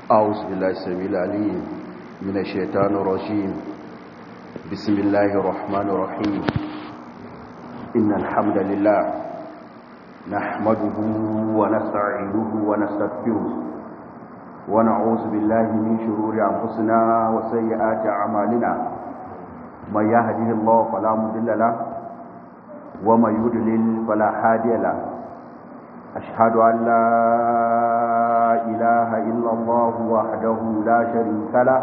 أعوذ بالله السميع العليم من الشيطان الرجيم بسم الله الرحمن الرحيم إن الحمد لله نحمده ونستعينه ونستغفره ونعوذ بالله من شرور أنفسنا وسيئات أعمالنا من يهده الله فلا مضل له ومن يضلل فلا هادي له أشهد أن لا إله إلا الله وحده لا شريك له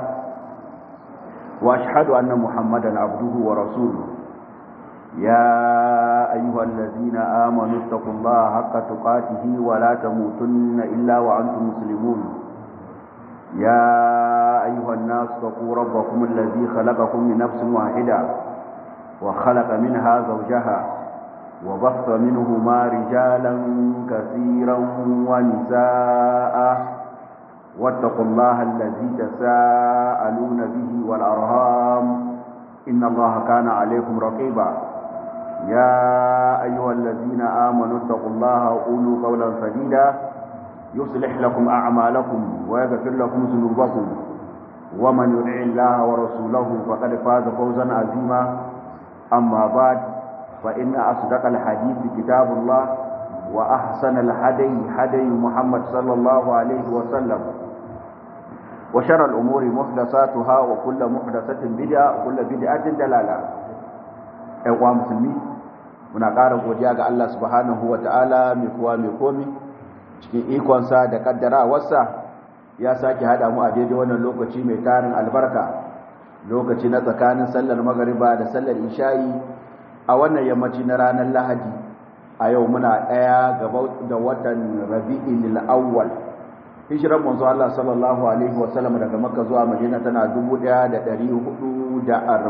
وأشهد أن محمدا عبده ورسوله يا أيها الذين آمنوا اتقوا الله حق تقاته ولا تموتن إلا وأنتم مسلمون يا أيها الناس اتقوا ربكم الذي خلقكم من نفس واحدة وخلق منها زوجها وبث منهما رجالا كثيرا ونساء واتقوا الله الذي تساءلون به والأرهام إن الله كان عليكم رقيبا يا أيها الذين آمنوا اتقوا الله وقولوا قولا سديدا يصلح لكم أعمالكم ويغفر لكم ذنوبكم ومن يطع الله ورسوله فقد فاز فوزا عظيما أما بعد فإن أصدق الحديث كتاب الله وأحسن الهدي هدي محمد صلى الله عليه وسلم وشر الأمور محدثاتها وكل محدثة بدعة وكل بدعة دلالة أيها المسلمين muna ƙara godiya ga Allah subhanahu wa ta'ala mai kuwa mai komi cikin ikonsa da ƙaddarawarsa ya sake haɗa mu a daidai wannan lokaci mai tarin albarka lokaci na tsakanin sallar magariba da sallar isha'i a wannan yammaci na ranar lahadi a yau muna ɗaya da watan rabi'in al'awwal hijiran manzo Allah sallallahu alaihi wasallam daga makka zuwa madina tana 1447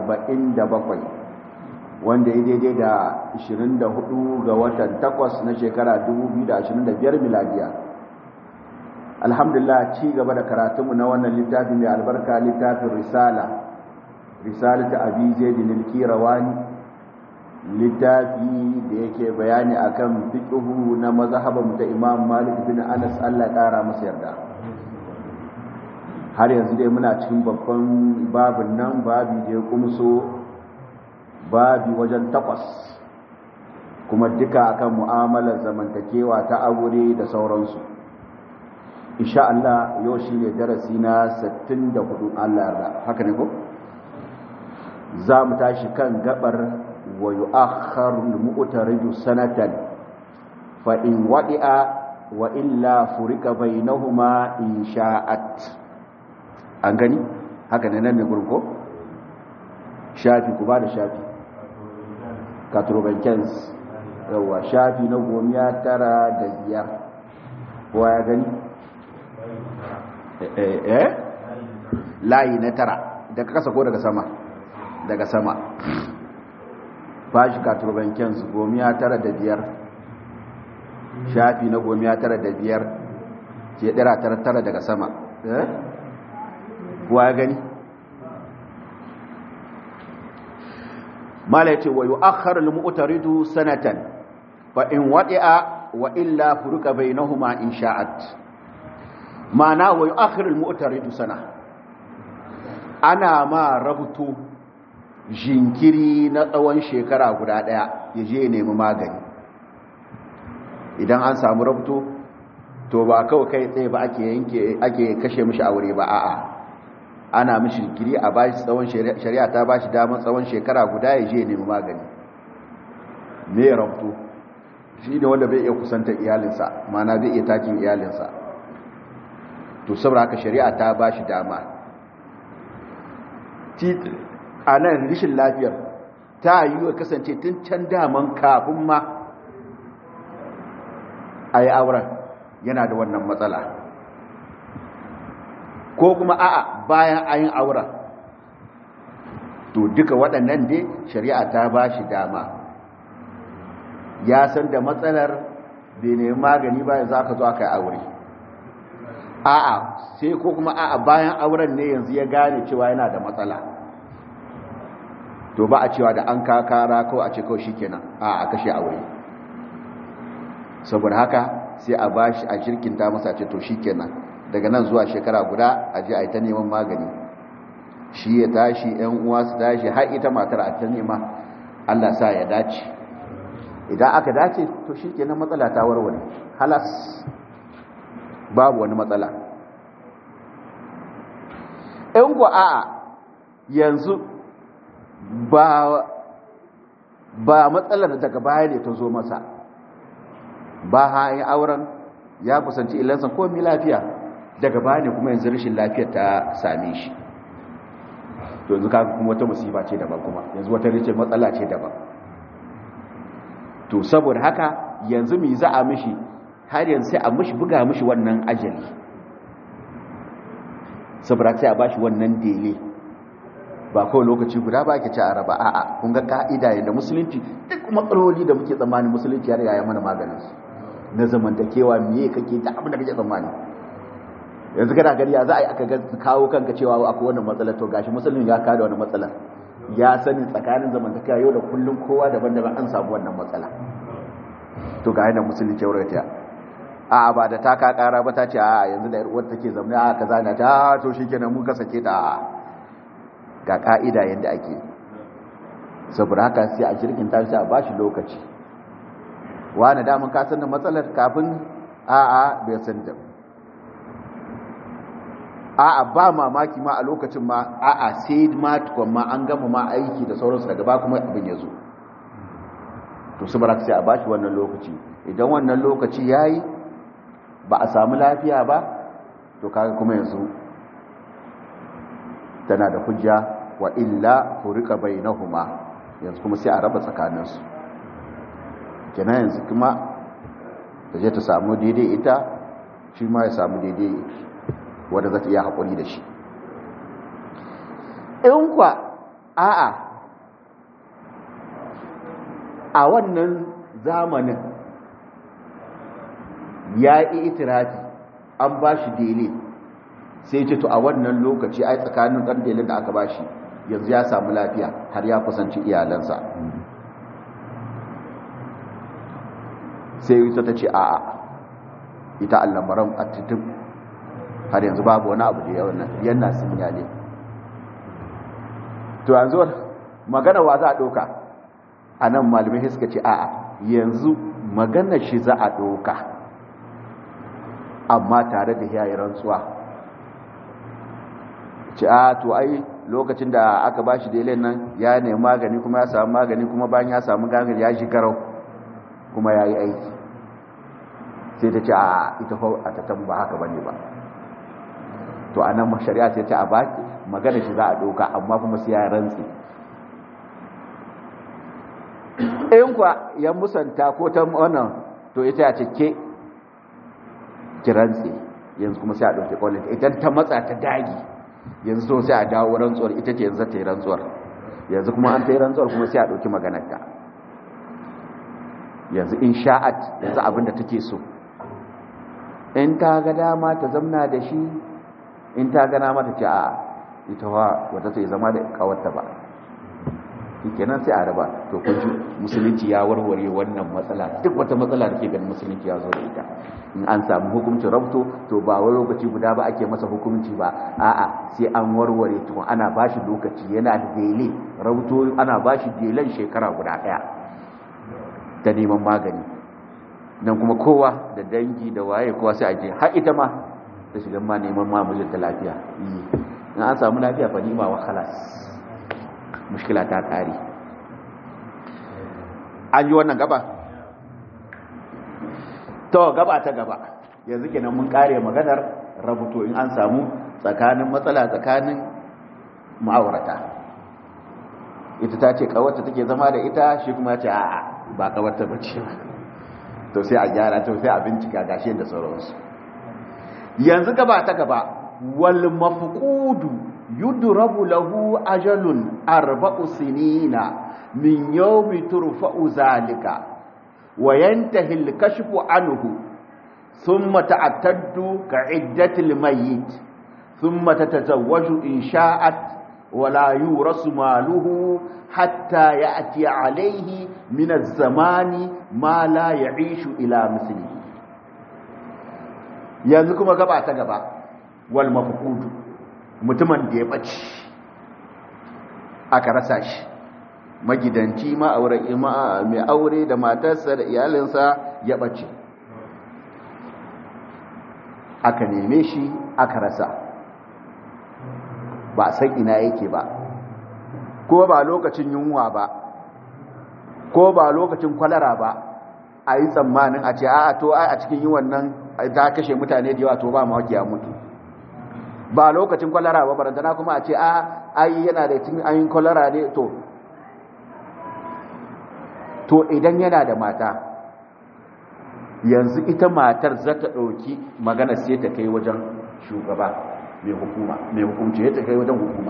wanda ya daidai da 24 ga watan 8 na shekara 2025 miladiya alhamdulillah ci gaba da karatunmu na wannan littafin mai albarka littafin risala risalata abi zaidin al-kirawani littafi da yake bayani akan fiqhu na mazhaban ta Imam Malik bin Anas Allah ƙara masa yarda har yanzu dai muna cikin babban babin nan babi da ya kumso babi wajen takwas kuma duka akan mu'amalar zamantakewa ta aure da sauransu insha Allah yau shine darasi na 64 Allah yarda haka ne ko za mu tashi kan gabar ويؤخر المؤترد سنة فإن وضع وإلا فرق بينهما إن شاءت أنغني هكذا ننمي قلقو شافي كبار شافي كاتروبنكنز yawa shafi na gomiya tara da biyar kowa ya gani eh layi na tara daga kasa ko daga sama daga sama bashi katurbanken su gomiya tara da biyar shafi na gomiya tara da biyar ke dira tara tara daga sama kuwa gani mala ce wa yi akhar al-mu'taridu sanatan fa in wadi'a wa illa furuka bainahuma in sha'at ma'ana wa yi akhar al-mu'taridu sana ana ma rabuto jinkiri na tsawon shekara guda ɗaya ya je nemi magani idan an samu rabto to ba kawai kai tsaye ba ake yanke ake kashe mishi aure ba a'a ana mishi jinkiri a bashi tsawon shari'a ta bashi damar tsawon shekara guda ya je nemi magani me rabto shi ne wanda bai iya kusanta iyalinsa mana zai iya takin iyalinsa to saboda haka shari'a ta bashi dama a nan rishin lafiyar ta yi wa kasance tun can daman kafin ma a yi auren yana da wannan matsala ko kuma a'a bayan ayin auren to duka waɗannan dai shari'a ta ba shi dama ya san da matsalar bai nemi magani bayan za ka zo aka yi aure a'a sai ko kuma a'a bayan auren ne yanzu ya gane cewa yana da matsala to ba a cewa da an kakara ko a ce kawai shikenan a a kashe aure saboda haka sai a bashi a jirkinta masa ce to shikenan daga nan zuwa shekara guda a je a yi ta neman magani shi ya tashi yan uwa su tashi har ita matar a ta nema Allah sa ya dace idan aka dace to shi kenan matsala ta warware halas babu wani matsala in ku a'a yanzu ba ba matsalar daga baya ne ta zo masa ba ha yi auren ya kusanci ilansa komi lafiya daga baya ne kuma yanzu rashin lafiyar ta same shi to yanzu kaga kuma wata musiba ce daban kuma yanzu wata rice matsala ce daban to saboda haka yanzu mi za a mishi har yanzu sai a mishi buga mishi wannan ajali saboda sai a bashi wannan dele ba kawai lokaci guda ba ke ci a raba a'a kun ga ka'ida yadda musulunci duk matsaloli da muke tsammanin musulunci ya riga ya mana maganin su na zamantakewa miye kake da abin da kake tsammani yanzu kana gani ya za a yi aka kawo kanka cewa akwai wannan matsalar to gashi musulun ya kada wani matsalar ya sani tsakanin zamantakewa yau da kullum kowa daban-daban an samu wannan matsala to ga yana musulun ce wurin a ba da ta ka kara ba ta ce a yanzu da yar'uwar take zaune a kaza na ta to shikenan mun ka sake ta ga ka'ida yadda ake saboda haka sai a shirkin ta sai a bashi lokaci wani damun ka san da matsalar kafin a'a bai san da a'a ba mamaki ma a lokacin ma a'a sai ma tukwan ma an gama ma aiki da sauransu daga ba kuma abin ya zo to su baraka sai a bashi wannan lokaci idan wannan lokaci ya yi ba a samu lafiya ba to kaga kuma yanzu tana da hujja wa illa furika bainahuma yanzu kuma sai a raba tsakaninsu kenan yanzu kuma ta je ta samu daidai ita shi ma ya samu daidai wadda za ta iya haƙuri da shi in kwa a'a a wannan zamanin ya yi itirafi an ba shi dele sai ce to a wannan lokaci ai tsakanin ɗan dele da aka ba shi yanzu ya samu lafiya har ya kusanci iyalansa sai ita ta ce a'a ita allamaran a titin har yanzu babu wani abu da yawan yana sun yale to yanzu magana wa za a ɗauka a nan malamai suka ce a'a yanzu magana shi za a ɗauka amma tare da yayi rantsuwa ce a to ai lokacin da aka ba shi delen nan ya nemi magani kuma ya samu magani kuma bayan ya samu gangare ya shi garau kuma ya yi aiki sai ta ce a ita a tattan ba haka bane ba to a nan shari'a ce ta a baki magana shi za a ɗauka amma kuma sai ya rantsi in kwa ya musanta ko ta wannan to ita ya ce ke ki rantsi yanzu kuma sai a ɗauki ƙwallon idan ta matsa ta dagi yanzu to sai a dawo rantsuwar ita ce yanzu ta yi rantsuwar yanzu kuma an ta yi rantsuwar kuma sai a ɗauki maganarta yanzu in sha'at yanzu abinda take so in ta ga dama ta zamna da shi in ta gana mata ce a ita wa wata sai zama da kawarta ba kenan sai a raba to kunji musulunci ya warware wannan matsala duk wata matsala da ke ganin musulunci ya zo da ita in an samu hukuncin rabto to ba wani lokaci guda ba ake masa hukunci ba a'a sai an warware to ana bashi lokaci yana da dele rabto ana bashi delen shekara guda daya ta neman magani nan kuma kowa da dangi da waye kowa sai a je har ita ma ta shiga ma neman ma mijinta lafiya in an samu lafiya fa nima wa khalas mushkila ta kare an yi wannan gaba to gaba ta gaba yanzu kenan mun kare maganar rabuto in an samu tsakanin matsala tsakanin ma'aurata ita ta ce kawarta take zama da ita shi kuma ya ce a'a ba kawarta bace ba to sai a gyara to sai a bincika gashi da sauransu yanzu gaba ta gaba wal mafqudu yudrabu lahu ajalun arba'u sinina min yawmi turfa'u zalika wa yantahi al-kashfu anhu thumma ta'taddu ka'iddati al-mayyit thumma tatazawwaju in sha'at ولا يورث ماله حتى يأتي عليه من الزمان ما لا يعيش إلى مثله yanzu kuma gaba ta gaba wal mafqudu mutumin da ya bace aka rasa shi magidanci ma aure mai aure da matarsa da iyalinsa ya bace aka neme shi aka rasa ba san ina yake ba ko ba lokacin yunwa ba ko ba lokacin kwalara ba a yi tsammanin a ce a to a cikin yi wannan ta kashe mutane da yawa to ba mawaki ya mutu ba lokacin kwalara ba barantana kuma a ce a ai yana da cikin ayin kwalara ne to to idan yana da mata yanzu ita matar za ta ɗauki magana sai ta kai wajen shugaba mai hukuma mai hukumci ya ta kai wajen hukuma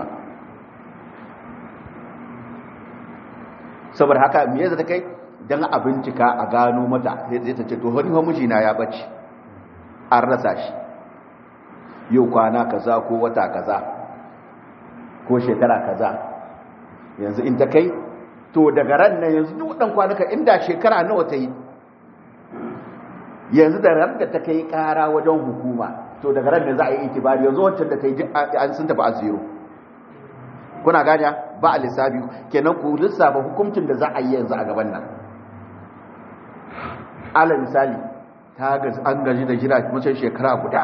saboda haka me yasa ta kai dan a bincika a gano mata sai ta ce to wani fa mijina ya bace an rasa shi yau kwana kaza ko wata kaza ko shekara kaza yanzu in ta kai to daga ran nan yanzu duk dan kwanaka inda shekara nawa ta yi yanzu da ran da ta kai kara wajen hukuma to daga ran ne za a yi itibari yanzu wancan da ta yi an sun tafi a zero kuna gane ba a lissafi kenan ku lissafa hukuncin da za a yi yanzu a gaban nan ala misali ta an gaji da jira mutum shekara guda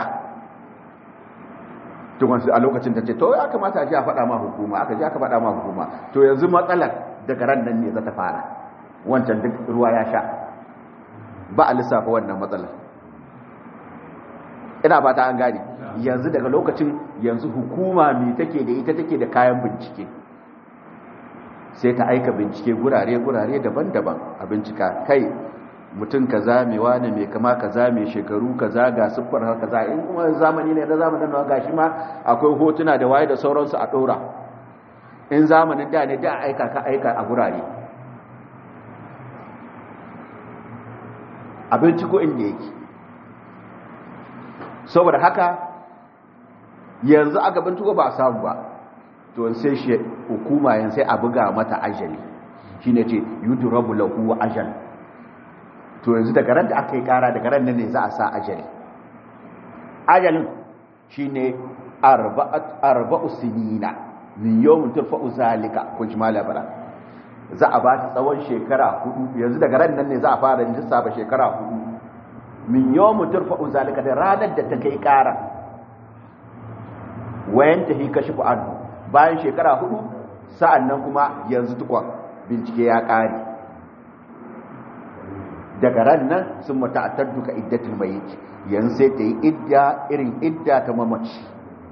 tukun a lokacin ta ce to ya kamata a ji a faɗa ma hukuma aka ji aka faɗa ma hukuma to yanzu matsalar daga ran nan ne za ta fara wancan duk ruwa ya sha ba a lissafa wannan matsalar ina ba ta an gane yanzu daga lokacin yanzu hukuma mai take da ita take da kayan bincike sai ta aika bincike gurare-gurare daban-daban a bincika kai mutum kaza mai wane mai kama kaza mai shekaru kaza ga siffar har kaza in kuma zamani ne na zamanin nawa gashi ma akwai hotuna da waye da sauransu a ɗora in zamanin da ne da aika ka aika a gurare a binciko inda yake saboda haka yanzu aka binciko ba a samu ba to sai shi hukuma yan sai a buga mata ajali shine ce yudrabu lahu ajal to yanzu daga ran da aka yi kara daga ran nan ne za a sa ajali ajalin shine arba'at arba'u sinina min yawmin turfa'u zalika kun ji malabara za a ba ta tsawon shekara hudu yanzu daga ran nan ne za a fara lissafa shekara hudu min yawmin turfa'u zalika da ranar da ta kai kara wayan ta hi kashi anhu bayan shekara hudu sa'an nan kuma yanzu tukwa bincike ya ƙari daga ran nan sun mata'atar duka iddatul mayit yanzu sai ta yi idda irin idda ta mamaci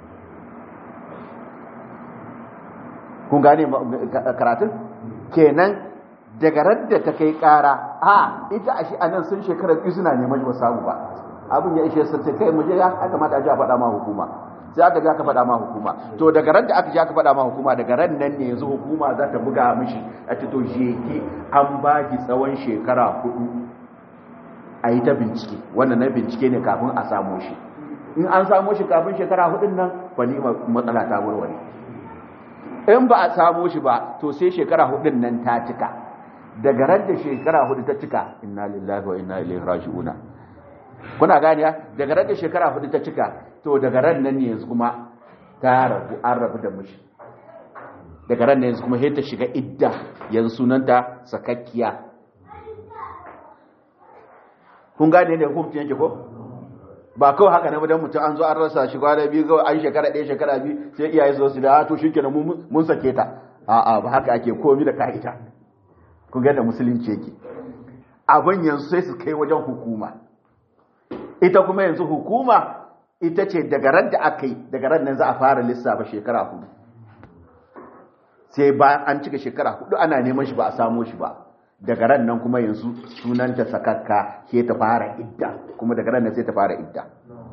kun gane karatun kenan daga ran da ta kai ƙara a ita a shi a nan sun shekarar biyu suna neman ba samu ba abin ya ishe sun kai muje ya kamata a ji a faɗa ma hukuma sai aka ji aka faɗa ma hukuma to daga ran da aka ji aka faɗa ma hukuma daga ran nan ne yanzu hukuma za ta buga mishi a ce to sheki an ba ki tsawon shekara hudu a yi ta bincike wannan na bincike ne kafin a samu shi in an samu shi kafin shekara hudun nan ba ni matsala ta warware in ba a samu shi ba to sai shekara hudun nan ta cika daga ran da shekara hudu ta cika inna lillahi wa inna ilaihi raji'una kuna gani daga ran da shekara hudu ta cika to daga ran nan ne yanzu kuma ta rabu an rabu da mishi daga ran nan yanzu kuma sai ta shiga idda yanzu sunanta sakakkiya kun gane ne hukuncin yake ko ba kawai haka ne dan mutum an zo an rasa shi kwana biyu kawai an shekara ɗaya shekara biyu sai iyaye su su da to shikenan mun sake ta a'a ba haka ake komi da ka'ida kun ga da musulunci yake abin yanzu sai su kai wajen hukuma ita kuma yanzu hukuma ita ce daga ran da aka yi daga ran nan za a fara lissafa shekara hudu sai bayan an cika shekara hudu ana neman shi ba a samo shi ba daga ran nan kuma yanzu sunanta sakakka ke ta fara idda kuma daga ran nan sai ta fara idda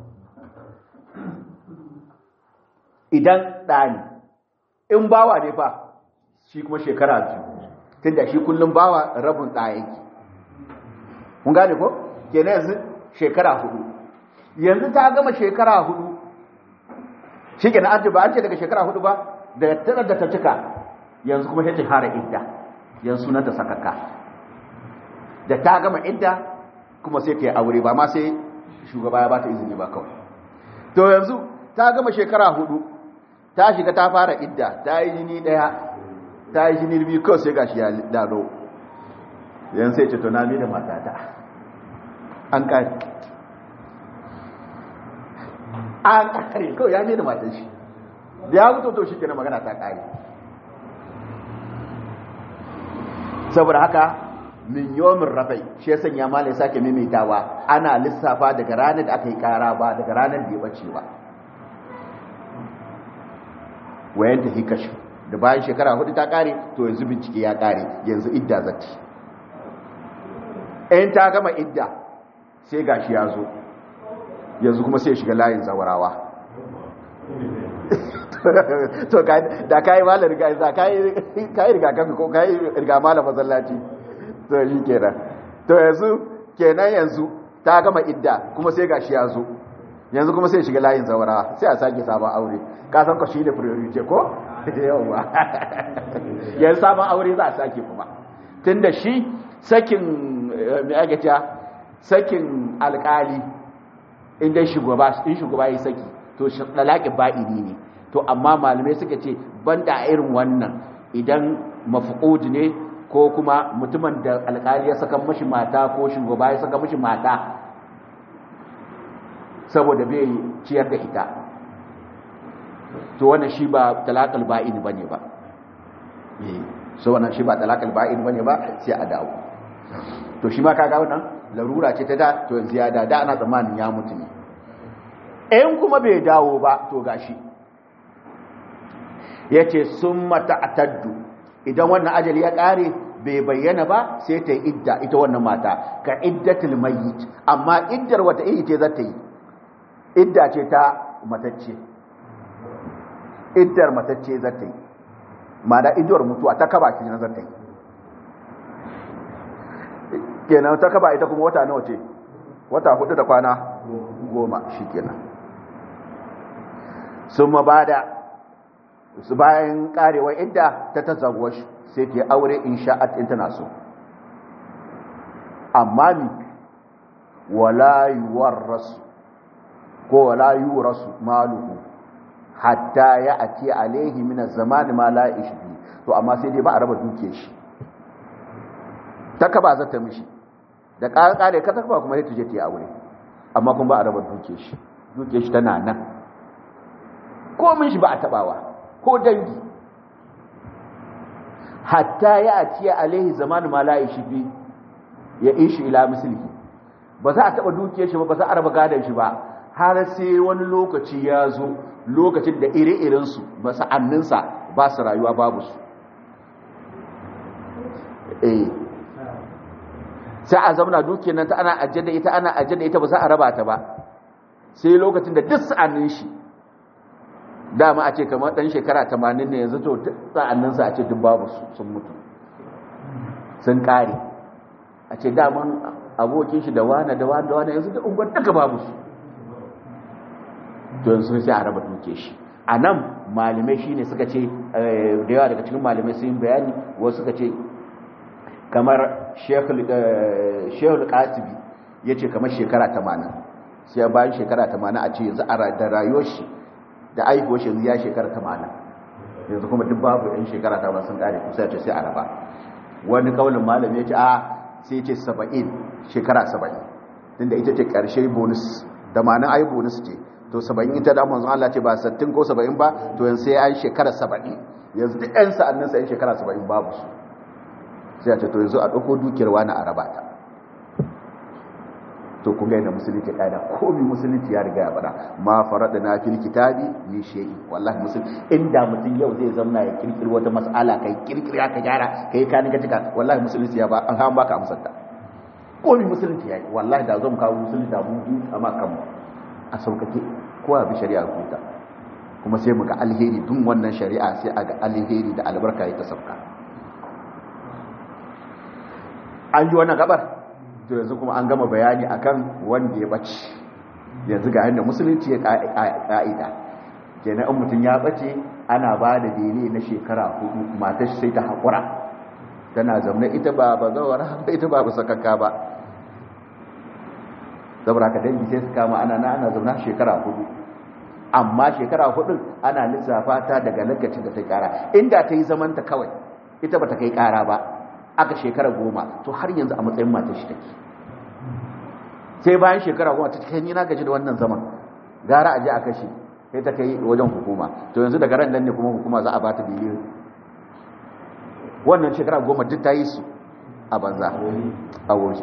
idan ɗani in bawa ne fa shi kuma shekara biyu tun da shi kullum bawa rabin ɗaya yake kun gane ko kenan yanzu shekara hudu yanzu ta gama shekara hudu shi kenan an ce ba an ce daga shekara hudu ba da tana da ta cika yanzu kuma ta fara idda yanzu sunanta sakakka da ta gama idda kuma sai ta yi aure ba ma sai shugaba ya ba ta izini ba kawai to yanzu ta gama shekara hudu ta shiga ta fara idda ta yi jini daya ta yi jini biyu kawai sai gashi ya dado yan sai ce tunami da matata an kare an kare kawai ya ne da matan shi da ya mutu to shi kenan magana ta kare saboda haka min yomin rafai shi ya sanya malai sake maimaitawa ana lissafa daga ranar da aka yi kara ba daga ranar da ya bace ba wayan tafi kashi da bayan shekara hudu ta kare to yanzu bincike ya kare yanzu idda zati in ta gama idda sai gashi ya zo yanzu kuma sai shiga layin zawarawa to da kayi malar riga za kayi riga kafi ko kayi riga malar masallaci to yi kenan to yanzu kenan yanzu ta gama idda kuma sai gashi ya zo yanzu kuma sai shiga layin zawarawa sai a sake sabon aure ka san ko shi ne priority ko yawa yanzu sabon aure za a sake kuma tunda shi sakin mai ake cewa sakin alkali inda shugaba in shugaba ya saki to dalakin ba'ini ne to amma malamai suka ce banda a irin wannan idan mafqud ne ko kuma mutumin da alkali ya saka mashi mata ko shugaba ya saka mashi mata saboda bai ciyar da ita to wannan shi ba talaqal ba'ini bane ba eh so wannan shi ba talaqal ba'ini bane ba sai a dawo to shi ma kaga wannan larura ce ta da to yanzu ya da da ana tsammanin ya mutu ne in kuma bai dawo ba to gashi yace summa ta'taddu idan wannan ajali ya kare bai bayyana ba sai ta yi idda ita wannan mata ka iddatul mayyit amma iddar wata iri ce za ta yi idda ce ta matacce iddar matacce za ta yi ma'ana iddar mutuwa ta kaba ki na za ta yi kenan ta kaba ita kuma wata nawa ce wata hudu da kwana goma shi kenan sun mabada su bayan karewa idda ta tazaguwa sai ke aure in sha'at in tana so amma ni wala yuwarrasu ko wala yurasu maluhu hatta ya ati alaihi min az-zaman ma la ishbi to amma sai dai ba a raba duke shi ta kaba za ta mishi da kare ka ta kaba kuma sai ta je ta yi aure amma kuma ba a raba duke shi duke shi tana nan ko min shi ba a tabawa ko dangi hatta ya ati alaihi zaman ma la ishbi ya ishi ila mislihi ba za a taba duke shi ba ba za a raba gadon shi ba har sai wani lokaci ya zo lokacin da ire-irensu ba sa'anninsa ba su rayuwa babu su eh sai a zamana dukiyar nan ta ana ajiyar da ita ana ajiyar da ita ba za a raba ta ba sai lokacin da duk sa'annin shi dama a ce kamar ɗan shekara 80 ne yanzu to sa'anninsa a ce duk babu su sun mutu sun ƙare a ce daman abokin shi da wane da wane da wane yanzu da unguwar duka babu su don sun sai a raba duke shi a nan malamai shine suka ce da yawa daga cikin malamai sun bayani wasu suka ce kamar shehul katibi ya ce kamar shekara tamanin sai bayan shekara tamanin a ce yanzu da rayuwar shi da aihuwar shi yanzu ya shekara tamanin yanzu kuma duk babu yan shekara tamanin sun kare kusa ya ce sai a raba wani kaulin malami ya ce a sai ce saba'in shekara saba'in tunda ita ce ƙarshe bonus da ma'anin ai bonus ce to saba'in ita da manzon Allah ce ba sattin ko saba'in ba to yanzu sai an shekara saba'in yanzu duk ƴan sa'annin sa ƴan shekara saba'in babu su sai a ce to yanzu a ɗauko dukiyar wani a raba ta to kun ga yadda musulunci ƙa'ida komi musulunci ya riga ya faɗa ma farada na fil kitabi ni shay'i wallahi musulunci inda mutum yau zai zauna ya kirkiri wata mas'ala kai kirkiri ka gyara kai ka ni ka tika wallahi musulunci ya ba an han baka amsar ta komi musulunci ya yi wallahi da zo mu kawo musulunci da mu bi amma kanmu a saukake kowa bi shari'a huta kuma sai muga alheri dun wannan shari'a sai a ga alheri da albarka ya ta sauka an ji wannan gabar to yanzu kuma an gama bayani akan wanda ya bace yanzu ga yadda musulunci ya ka'ida kenan in mutum ya bace ana ba da bene na shekara hudu matar sai ta haƙura tana zaune ita ba ba zawara ita ba ba sakakka ba saboda ka dangi sai su kama ana na ana zauna shekara hudu amma shekara hudun ana lissafa ta daga lokacin da ta kara inda ta yi zamanta kawai ita bata kai kara ba aka shekara goma to har yanzu a matsayin matar shi take sai bayan shekara goma ta kai ni na gaji da wannan zaman gara a je a kashe sai ta kai wajen hukuma to yanzu daga ran nan ne kuma hukuma za a ba ta biliyan wannan shekara goma duk ta yi su a banza a wuri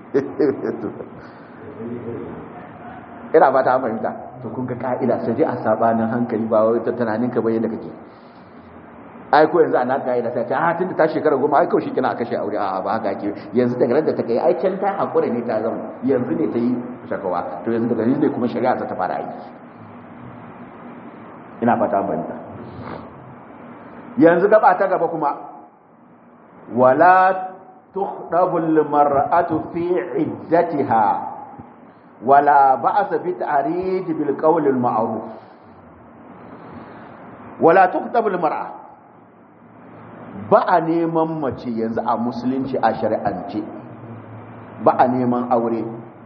ina ba ta fahimta to kun ga ka'ida sai dai a sabanin hankali ba wai ta tunanin ka bayyana kake ai ko yanzu ana ka'ida sai ta ah tunda ta shekara goma ai kawai shikenan a kashe aure a ba haka ake yanzu daga ran da ta kai ai can ta hakura ne ta zama yanzu ne ta yi shakawa to yanzu daga yanzu ne kuma shari'a ta fara aiki ina fata fahimta yanzu gaba ta gaba kuma wala tukhdabu al-mar'atu fi iddatiha ولا بأس بتعريج بالقول المعروف ولا تكتب المرأة ba a neman mace yanzu a musulunci a shari'ance ba a neman aure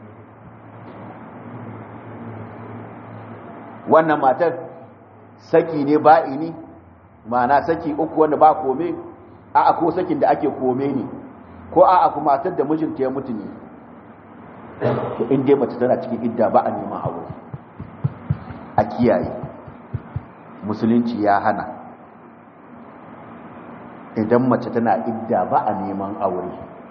wannan matar saki ne ba'ini ma'ana saki uku wanda ba kome a ko sakin da ake kome ne ko a ku matar da mijinta ya mutu ne to in dai mace tana cikin idda ba a neman aure a kiyaye musulunci ya hana idan mace tana idda ba a neman aure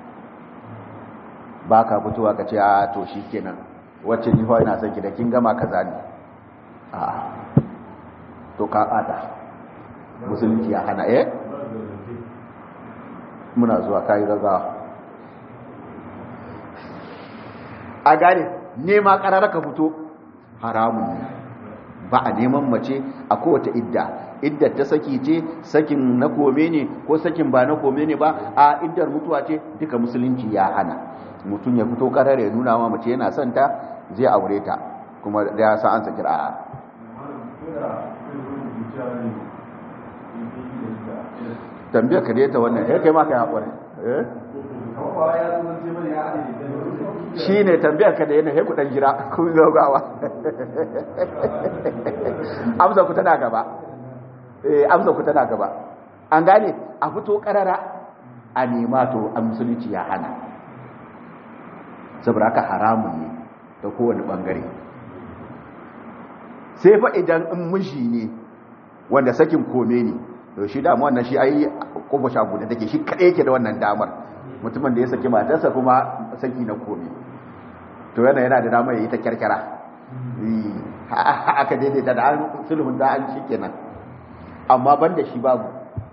ba ka fitowa ka ce a to shi kenan wacce ni fa ina son ki da kin gama kaza ne a to ka kada musulunci ya hana eh muna zuwa kai gaggawa a gane nema karara ka fito haramun ne ba a neman mace a kowace idda iddar ta saki ce sakin na kome ne ko sakin ba na kome ne ba a iddar mutuwa ce duka musulunci ya hana mutum ya fito karar ya nuna ma mace yana son ta zai aure ta kuma da ya sa an saki a tambayar ka ta wannan ya kai ma kai haƙuri shi ne tambayar ka da yana haiku ɗan jira kun gaugawa amsa ku tana gaba amsa ku tana gaba an gane a fito ƙarara a nema to a musulunci ya hana saboda haka haramun ne ta kowane ɓangare sai fa idan in miji ne wanda sakin kome ne to shi dama wannan shi ai kofa shagu da take shi kaɗai yake da wannan damar mutumin da ya saki matarsa kuma saki na komi to yana yana da damar ya yi ta kyarkyara aka daidaita da an sulhun da an shi kenan amma ban da shi babu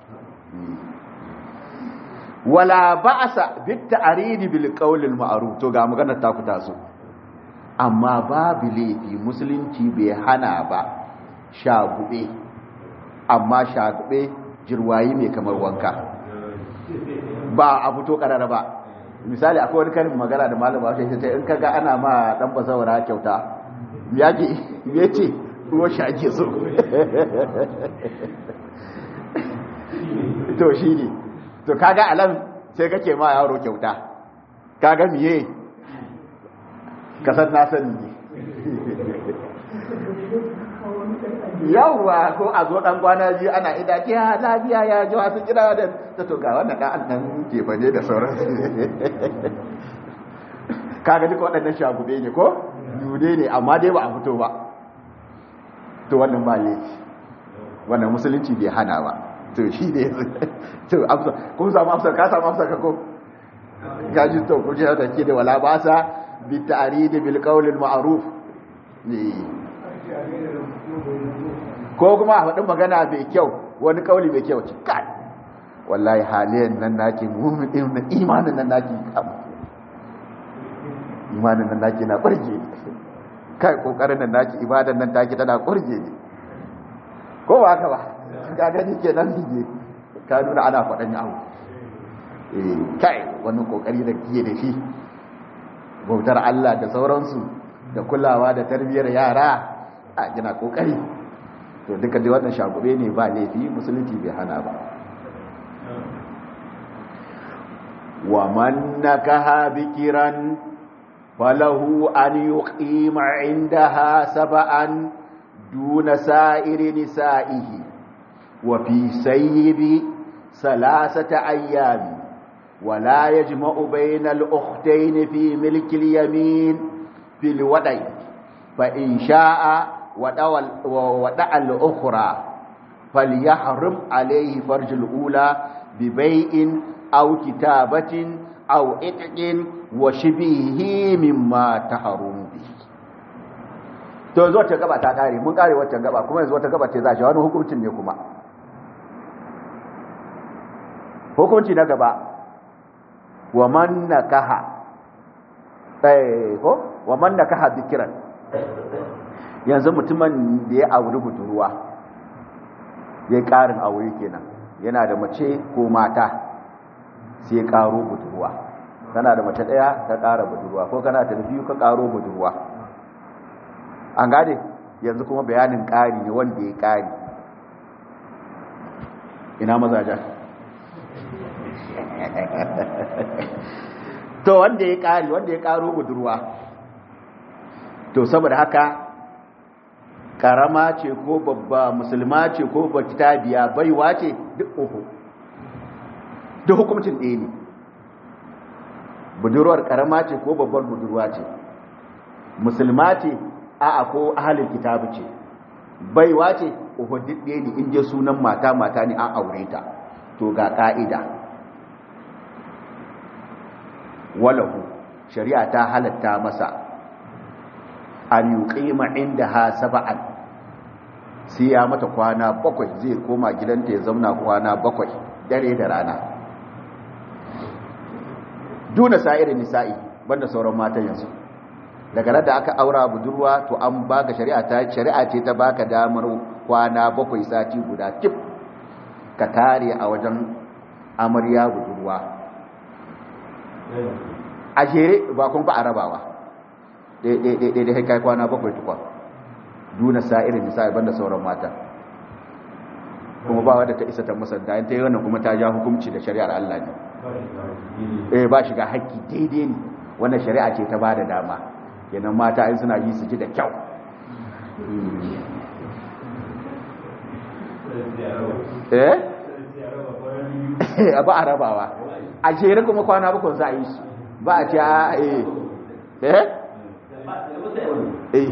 wala ba'asa bit ta'ridi bil qawl al ma'ruf to ga maganar ta ku taso amma babu laifi musulunci bai hana ba shagube amma shagube jirwayi mai kamar wanka ba a fito karara ba misali akwai wani karin magana da malama shi ta in kaga ana ma dan bazawara kyauta yaki yace ruwa shi ake so to shi ne to kaga alam sai kake ma yaro kyauta kaga miye kasar na sani ne yawwa ko a zo dan kwana ji ana ida ki ha lafiya ya ji wasu kira da ta to ga wannan dan nan ke bane da sauran su kaga duka waɗannan shagube ne ko dude ne amma dai ba a fito ba to wannan ba laifi wannan musulunci bai hana ba to shi ne to amsa kun samu amsa ka samu amsa ka ko ka ji to ku ji da ke da wala ba sa bi ta'rid bil qawl al ma'ruf ko kuma a faɗin magana mai kyau wani kauli mai kyau ci kai wallahi haliyan nan naki mumin din na imanin nan naki imanin nan naki na ƙurge kai kokarin nan naki ibadan nan taki tana ƙurge ne ko ba haka ba ka gani kenan ne ka nuna ana faɗan yawo eh kai wannan kokari da kiye da shi bautar Allah da sauransu da kulawa da tarbiyyar yara a gina kokari to duka dai wannan shagube ne ba laifi musulunci bai hana ba wa man nakaha bikiran falahu an yuqima indaha sab'an دون سائر نسائه وفي سير ثلاثة أيام ولا يجمع بين الأختين في ملك اليمين في الودع فإن شاء ودع الأخرى فليحرم عليه فرج الأولى ببيع أو كتابة أو إتق وشبهه مما تحرم به to yanzu wata gaba ta kare mun kare wata gaba kuma yanzu wata gaba ce za shi wani hukuncin ne kuma hukunci na gaba wa man nakaha eh ko wa man nakaha dhikran yanzu mutumin da ya auri budurwa ya karin aure kenan yana da mace ko mata sai ya karo budurwa kana da mace daya ka kara budurwa ko kana da biyu ka karo budurwa an gane yanzu kuma bayanin kari ne wanda ya kari ina mazajen to wanda ya kari wanda ya karo budurwa to saboda haka karama ce ko babba musulma ce ko bakitabiya baiwa ce duk uku duk hukumcin ɗaya ne budurwar karama ce ko babbar budurwa ce musulma ce a'a ko ahalin kitabu ce baiwa ce uku duk ɗaya ne inda sunan mata mata ne an aure ta to ga ka'ida walahu shari'a ta halatta masa an yuqima indaha sab'an sai ya mata kwana bakwai zai koma gidanta ya zauna kwana bakwai dare da rana duna sa'irin nisa'i banda sauran matan yanzu daga nan da aka aura budurwa to an baka shari'a ta shari'a ce ta baka damar kwana bakwai sati guda tip ka tare a wajen amarya budurwa a jere ba kun ba a rabawa ɗaiɗaiɗaiɗai kai kwana bakwai tukwa duna sa'irin nisa'i banda sauran mata kuma ba wadda ta isa ta musanta ta yi wannan kuma ta ja hukunci da shari'ar Allah ne eh ba shiga haƙƙi daidai ne wannan shari'a ce ta bada dama kenan mata in suna yi su ji da kyau eh ba a rabawa a jere kuma kwana bakwai za a yi su ba a ce a eh eh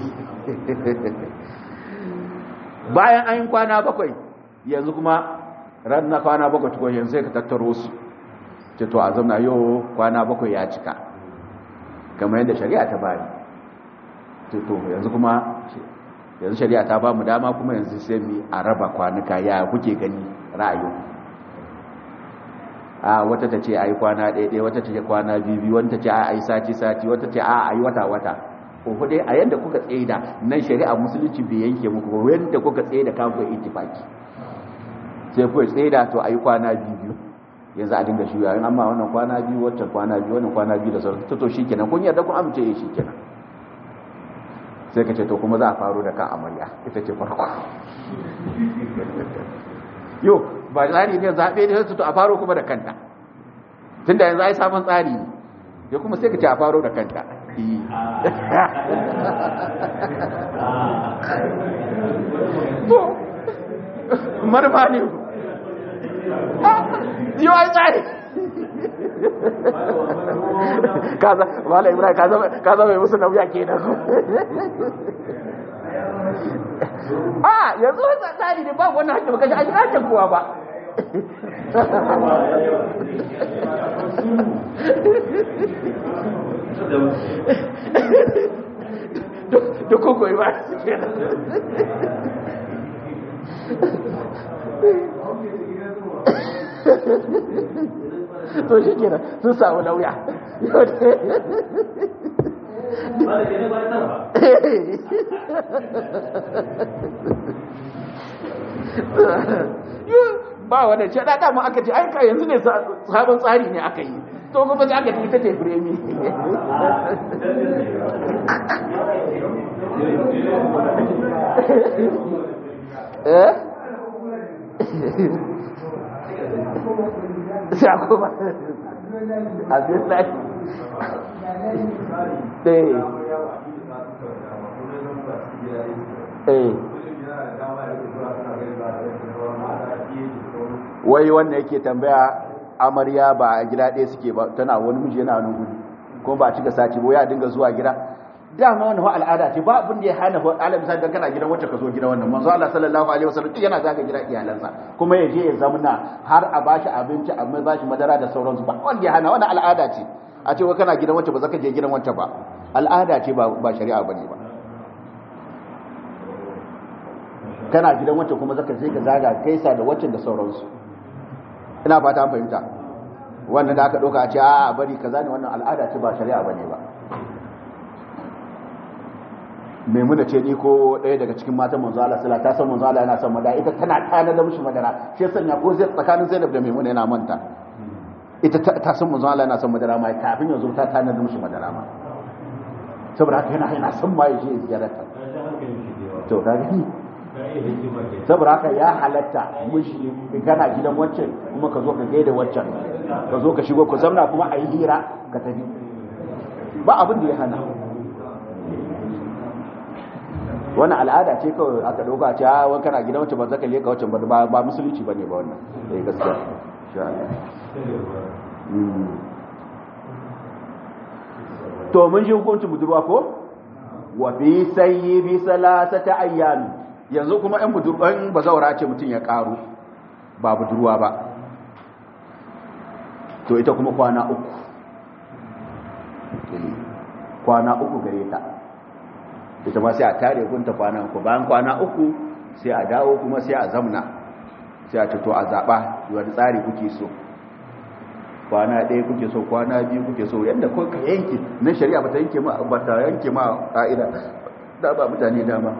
bayan an yi kwana bakwai yanzu kuma ran na kwana bakwai tukwa yanzu sai ka tattaro su ce to a zama yau kwana bakwai ya cika kamar yadda shari'a ta bani to yanzu kuma yanzu shari'a ta ba mu dama kuma yanzu sai mu a raba kwanuka ya kuke gani ra'ayi a wata ta ce a yi kwana ɗaya wata ta ce kwana biyu wata ce a yi sati-sati wata ce a yi wata-wata ko dai a yadda kuka tsaye da nan shari'a musulunci bai yanke muku ba yadda kuka tsaye da kafin itifaki sai kuwa tsaye da to a yi kwana biyu yanzu a dinga shuya yin amma wannan kwana biyu waccan kwana biyu wannan kwana biyu da sauran to shi kenan kun yarda kun amince ya shi kenan sai ka ce to kuma za a faro da kan amarya ita ce farko yo ba tsari ne zaɓe ne su to a faro kuma da kanta tunda yanzu ai sabon tsari ne ya kuma sai ka ce a faro da kanta to marfa ne yau ai tsari kaza wala ibrahim kaza mai musu nauya ke da ku a yanzu wata tsari ne ba wannan hakkin baka shi a shiga hakkin kowa ba da koko yi ba to shi kenan sun samu lauya ba wadda ce da dama aka ce aika yanzu ne sabon tsari ne aka yi to kuma sai aka ta ce biremi eh sai kuma abin lai ɗaya eh wai wanda yake tambaya amarya ba a gida ɗaya suke ba tana wani miji yana wani gudu kuma ba a cika sati ba ya dinga zuwa gida dama wani fa al'ada ce ba abin da ya hana fa alam sai dan kana gidan wacce ka zo gidan wannan manzo Allah sallallahu alaihi wasallam yana zaga gidan iyalansa kuma ya je ya zamna har a bashi abinci a mai bashi madara da sauransu ba wanda ya hana wannan al'ada ce a ce wa kana gidan wacce ba zaka je gidan wacce ba al'ada ce ba ba shari'a bane ba kana gidan wacce kuma zaka je ka zaga kaisa da wacce da sauransu ina fata an fahimta wannan da aka ɗauka a ce a bari kaza ne wannan al'ada ce ba shari'a bane ba maimuna ce ni ko ɗaya daga cikin matan manzo Allah sallallahu ta san manzo Allah yana son madara ita tana tana da mishi madara shi sanya ko zai tsakanin Zainab da Maimuna yana manta ita ta san manzo Allah yana son madara ma kafin yanzu ta tana da mishi madara ma saboda haka yana yana son ma yaje ziyararta to ka gani saboda haka ya halatta mishi kana gidan wancan kuma ka zo ka gaida wancan ka zo ka shigo ku zamna kuma a yi hira ka tafi ba abin da ya hana wannan al'ada ce kawai aka dauka ce a wani kana gidan wacce ba zaka leka wacce ba ba musulunci bane ba wannan eh gaskiya insha Allah to mun shi hukuncin budurwa ko wa fi sayyibi salasata ayyami yanzu kuma ɗan budurwan bazawara ce mutum ya karu ba budurwa ba to ita kuma kwana uku kwana uku gare ta ita ma sai a tare gunta kwana uku bayan kwana uku sai a dawo kuma sai a zamna sai a to a zaɓa wani tsari kuke so kwana ɗaya kuke so kwana biyu kuke so yadda ko ka yanke na shari'a bata yanke ma bata yanke ma ƙa'ida da ba mutane dama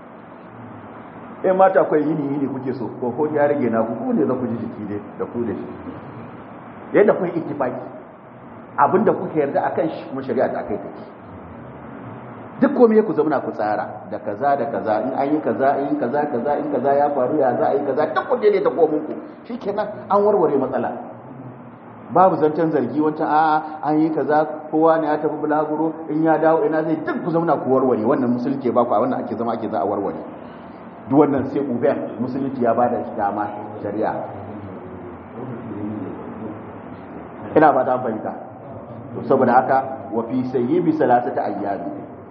in mata akwai yini yini kuke so ko ko ya rage na ku ne za ku ji jiki ne da ku da shi yadda kun ittifaki abinda kuka yarda akan shi kuma shari'a da akai take duk komai ku zauna ku tsara da kaza da kaza in an yi kaza in kaza kaza in kaza ya faru ya za a yi kaza duk ku ne ta komun ku shikenan an warware matsala babu zancen zargi wancan a an yi kaza kowa ne ya tafi bulaguro in ya dawo ina zai duk ku zauna ku warware wannan musulunci ba ku a wannan ake zama ake za a warware duk wannan sai uben musulunci ya bada dama shari'a ina ba ta fahimta saboda haka wa fi sayyibi salatata ayyami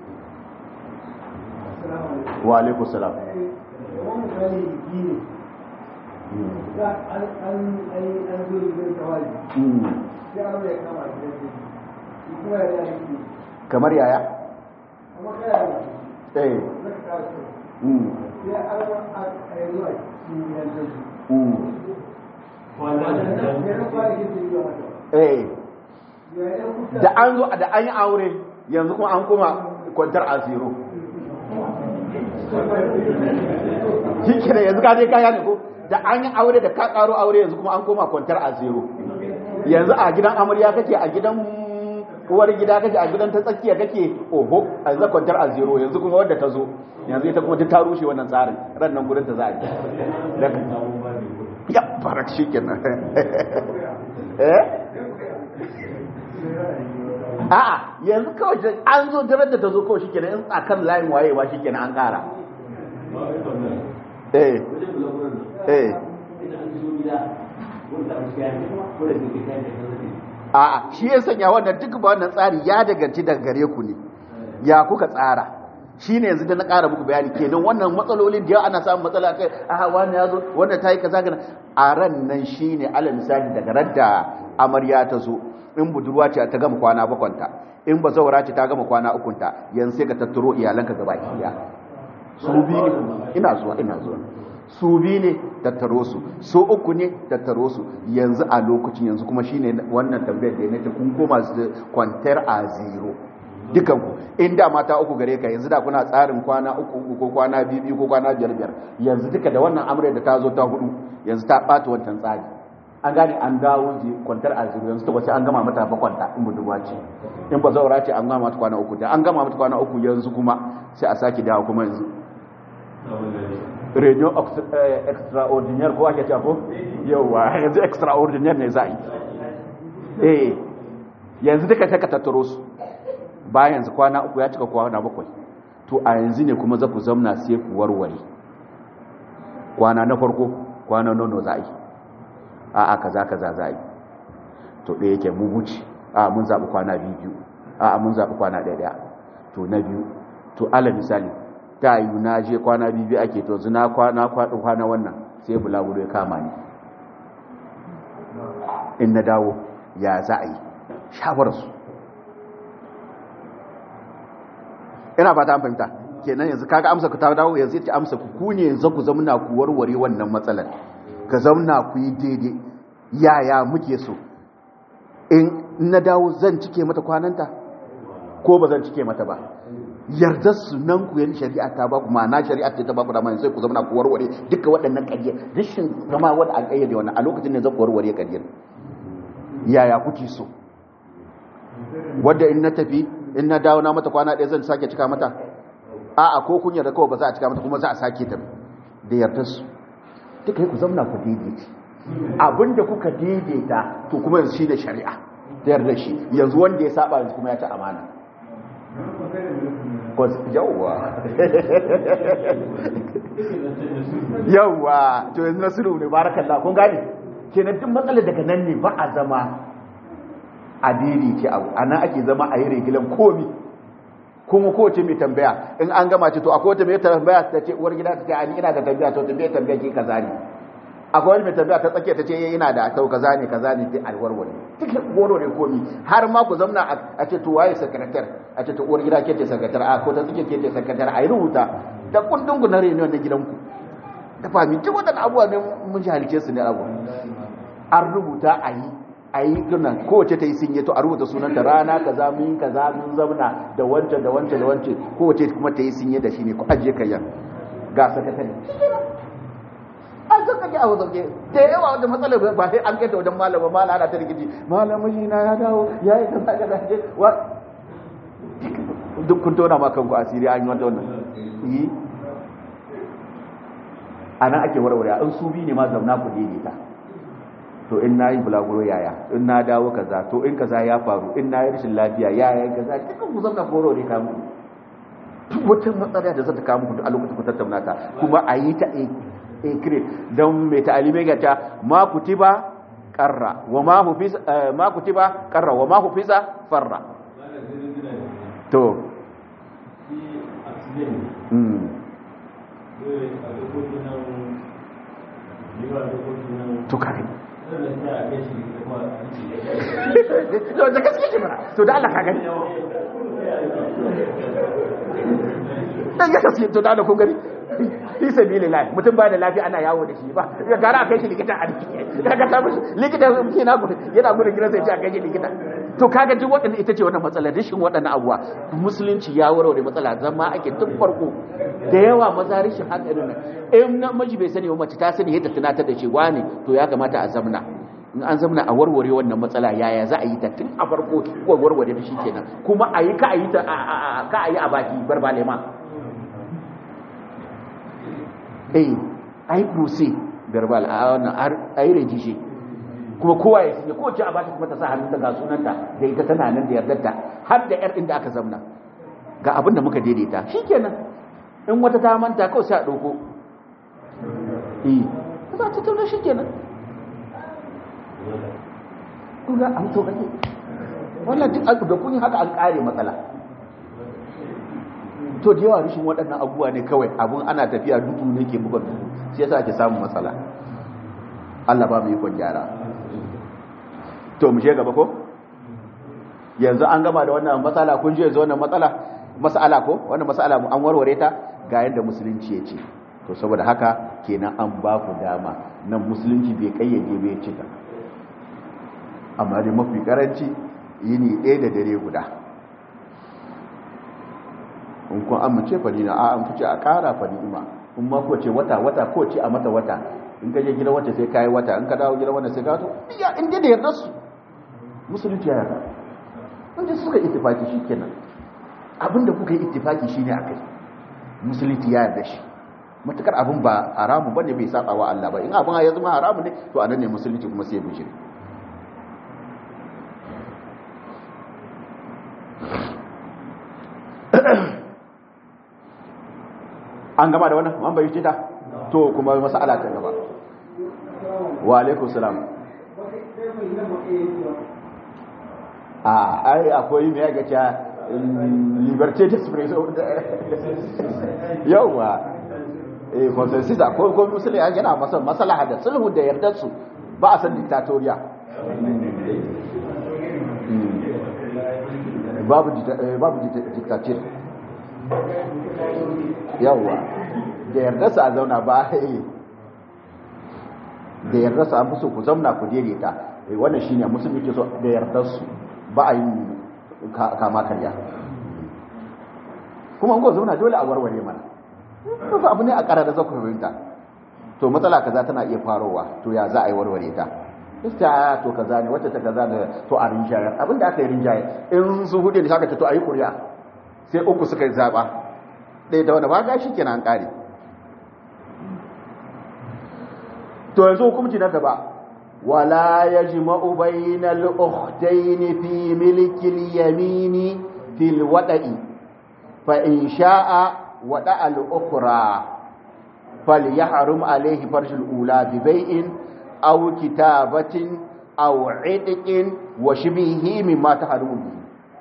wa alaikum salam kamar yaya eh eh da an zo da an yi aure yanzu kuma an kuma kwantar asiro shi kira yanzu ka je kaya ne ko da an yi aure da ka karo aure yanzu kuma an koma kwantar a zero yanzu a gidan amarya kake a gidan uwar gida kake a gidan ta tsakiya kake oho a yanzu kwantar a zero yanzu kuma wadda ta zo yanzu ita kuma ta rushe wannan tsarin ran nan gurin ta za a yi ya farak shi kenan eh a'a yanzu kawai an zo daren da ta zo kawai shi kenan in akan layin wayewa shi kenan an kara eh eh a'a shi ya sanya wannan duk ba wannan tsari ya daganci daga gare ku ne ya kuka tsara shi ne yanzu da na ƙara muku bayani kenan wannan matsalolin da yawa ana samun matsala kai a wani ya zo wanda ta yi kaza gana a ran nan shi ne ala misali daga radda amarya ta zo in budurwa ce ta gama kwana bakwanta in ba zaura ce ta gama kwana ukunta yanzu sai ka tattaro iyalanka gaba ɗaya su biyu ne ina zuwa ina zuwa su biyu ne tattaro su su uku ne tattaro su yanzu a lokacin yanzu kuma shine wannan tambayar da nake kun koma kwantar a zero dukan ku inda mata uku gare ka yanzu da kuna tsarin kwana uku uku ko kwana biyu biyu ko kwana biyar biyar yanzu duka da wannan amurka da ta zo ta hudu yanzu ta ɓata wancan tsari an gane an dawo kwantar a zero yanzu ta wace an gama mata ba kwanta in budurwa ce in ba zaura ce an gama mata kwana uku da an gama mata kwana uku yanzu kuma sai a sake dawo kuma yanzu radio extraordinaire ko ake cewa ko yawa yanzu extraordinaire ne za a yi eh yanzu duka ta ka tattaro su bayan yanzu kwana uku ya cika kwana bakwai to to a yanzu ne kuma za ku zamna sai ku warware kwana na farko kwana nono za a yi a a kaza kaza za a yi to ɗaya yake mu wuce a mun zaɓi kwana biyu a mun zaɓi kwana ɗaya ɗaya to na biyu to ala misali ta yi na je kwana biyu ake to zina kwana kwaɗin kwana wannan sai bulaguro ya kama ni in na dawo ya za a yi shawararsu ina fata an fahimta kenan yanzu kaga amsa ku ta dawo yanzu ta amsa ku ku ne yanzu ku zamna ku warware wannan matsalar ka zamna ku yi daidai yaya muke so in na dawo zan cike mata kwananta ko ba zan cike mata ba yardar su nan ku yan shari'a ta ba ku ma'ana shari'a ta ba ku da mai sai ku zama ku warware duka waɗannan ƙaryar rashin zama wanda an ƙayyade wannan a lokacin ne zan ku warware ƙaryar yaya kuke so wadda in na tafi in na dawo na mata kwana ɗaya zan sake cika mata a'a ko kun yarda kawai ba za a cika mata kuma za a sake ta da yardar su duka yi ku zama ku daidaita abinda kuka daidaita to kuma yanzu shi da shari'a da yarda shi yanzu wanda ya saba yanzu kuma ya ci amana yawwa yawwa to yanzu na sulhu ne barakallah kun gane kenan duk matsalar daga nan ne ba a zama a ce abu a nan ake zama a yi regilan komi kuma kowace mai tambaya in an gama ce to akwai wata mai tambaya ta ce uwar gida ta ce ani ina da tambaya to tambaya tambaya ke kaza ne akwai wani mai tambaya ta tsakiya ta ce ina da tau kaza ne kaza ne sai alwarware duk goro ne komi har ma ku zamna a ce to waye sakaratar a ce to uwar gida ke ce sakaratar a ko ta tsakiya ke ce sakaratar a yi rubuta da kundin ku na reniyon na gidanku da fahimci duk waɗannan abubuwa ne mun jahilce su ne abu an rubuta a yi a yi gina kowace ta yi sinye to a rubuta sunanta rana kaza mun kaza mun zauna da wancan da wancan da wancan kowace kuma ta yi sinye da shi ne ku ajiye kayan ga sakatare an san kake a wazauke da yawa wanda matsalar ba sai an kai ta wajen malama malama ana ta rikici malama shi na ya dawo ya yi kaza kaza je wa duk kun tona ma kanku asiri an yi wata wannan yi a nan ake warware in su bi ne ma zauna ku daidaita to in na yi bulaguro yaya in na dawo kaza to in kaza ya faru in na yi rashin lafiya yaya kaza dukkan ku zauna koro ne kamu wata matsala da zata kawo muku a lokacin ku tattauna ta kuma a yi ta a kire don mai ta'alimai ga ta ma kutiba karra wa ma hufiza ma kutiba karra wa ma hufiza farra to to kare to da gaske shi mana to da Allah ka gani dan ya gaske to da Allah kun gani fi sabilillah mutum ba da lafiya ana yawo da shi ba ya gara a kai shi likita a kaga ta mishi likita yana gudu yana gudu gidan sai ya kai shi likita to kaga duk waɗannan ita ce wannan matsala rashin waɗannan abuwa musulunci ya warware matsala zama ake tun farko da yawa maza rashin hankalin nan in namiji bai sani ba mace ta sani yadda tunatar da shi wani to ya kamata a zamna in an zamna a warware wannan matsala yaya za a yi ta tun a farko ko warware da shi kenan kuma a yi ka a yi ta ka a yi a baki barbale ma eh ai kursi verbal a wannan ai rejishe kuma kowa ya sanya kowace a bata kuma ta sa hannunta ga sunanta da ita tana nan da yardarta har da yar inda aka zamna ga abin da muka daidaita shikenan in wata ta manta kawai sai a dauko eh za ta tauna shikenan kuga an to kake wannan duk da kun haka an kare matsala to da yawa rishin waɗannan abubuwa ne kawai abun ana tafiya dudu ne ke buga dudu shi yasa ake samun matsala Allah ba mu yi kon gyara to mu je gaba ko yanzu an gama da wannan matsala kun je yanzu wannan matsala mas'ala ko wannan mas'ala mu an warware ta ga yadda musulunci ya ce to saboda haka kenan an ba ku dama nan musulunci bai kayyade bai cika amma dai mafi karanci yini ɗaya da dare guda in kun amince fa dina a an fice a ƙara fa ni'ima in ma ko ce wata wata ko ce a mata wata in ka je gidan wata sai kai wata in ka dawo gidan wata sai ka to iya in dai da yarda su musulunci ya yarda in dai suka ittifaki shikenan abinda kuka yi ittifaki shine akai musulunci ya yarda shi matukar abin ba haramu bane bai saba wa Allah ba in abin ya zama haramu ne to anan ne musulunci kuma sai ya bijire an gama da wannan an bayyana ta to kuma mas'ala ta gaba wa alaikum salam a ai akwai me ya ga liberté d'expression yawa eh consensus ko ko musulmi yana masa maslaha da sulhu da yardar su ba a san dictatorial babu babu dictator yawa da yardar su a zauna ba da yardar su an fi so ku zauna ku daidaita wannan shine musulmi ke so da yardar su ba a yi kama karya kuma ngo zauna dole a warware mana to abu ne a ƙara da zaku fahimta to matsala kaza tana iya farowa to ya za a yi warware ta ista to kaza ne wacce ta kaza da to a rinjaye abin da aka yi rinjaye in su hude da shaka to a yi kuriya sai uku suka zaba ɗaya da wani ba ga shi kenan ƙare to yanzu hukunci na gaba ولا يجمع بين الأختين في ملك اليمين في الوضع فإن شاء وضع الأخرى فليحرم عليه فرج الأولى ببيع أو كتابة أو عتق وشبهه مما تحرم به